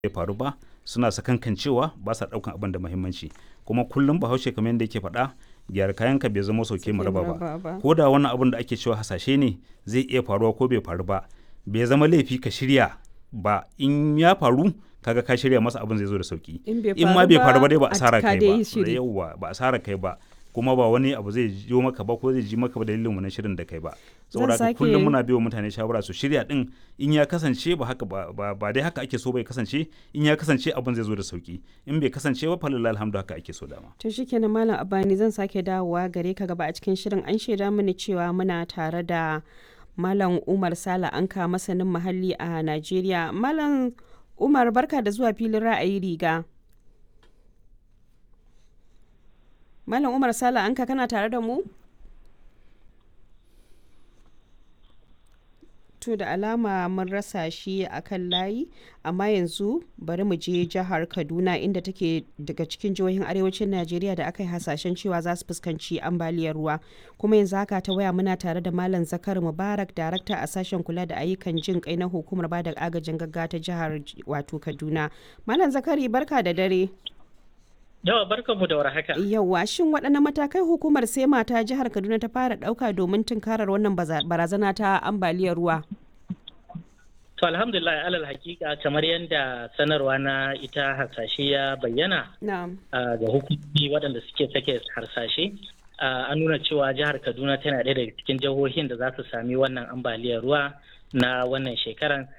bai faru ba suna sakankancewa ba sa ɗaukan abin da muhimmanci kuma kullum bahaushe kamar yadda yake faɗa gyara kayanka bai zama sauke mu raba ba ko da wannan abin da ake cewa hasashe ne zai iya faruwa ko bai faru ba bai zama laifi ka shirya ba in ya faru kaga ka shirya masa abin zai zo da sauki in ma bai faru ba dai ba asara kai ba yauwa ba asara kai ba kuma ba wani abu zai jo maka ba ko zai ji maka ba dalilin wannan shirin da kai ba saboda haka kullum muna biyo mutane shawara su shirya din in ya kasance ba haka ba dai haka ake so bai kasance in ya kasance abin zai zo da sauki in bai kasance ba falilla alhamdu haka ake so dama to shikenan malam abani zan sake dawowa gare ka gaba a cikin shirin an shaida mini cewa muna tare da malam umar sala anka masanin muhalli a najeriya malam umar barka da zuwa filin ra'ayi riga Malam Umar Sala anka kana tare da mu? To da alama mun rasa shi a kan layi, amma yanzu bari mu je jihar Kaduna inda take daga cikin jihohin arewacin Najeriya da aka yi hasashen cewa za su fuskanci ambaliyar ruwa. Kuma yanzu haka ta waya muna tare da Malam Zakar Mubarak, darakta a sashen kula da ayyukan jin kai na hukumar bada agajin gaggawa ta jihar wato Kaduna. Malam Zakari barka da dare. Yawa barkanmu da warhaka. Yawa shin waɗanne matakai hukumar SEMA ta jihar Kaduna ta fara ɗauka domin tunkarar wannan barazana ta ambaliyar ruwa? To alhamdulillah alal hakika kamar yadda sanarwa na ita harsashe ya bayyana ga hukumomi waɗanda suke sake harsashe an nuna cewa jihar Kaduna tana ɗaya daga cikin jihohin da za su sami wannan ambaliyar ruwa na wannan shekaran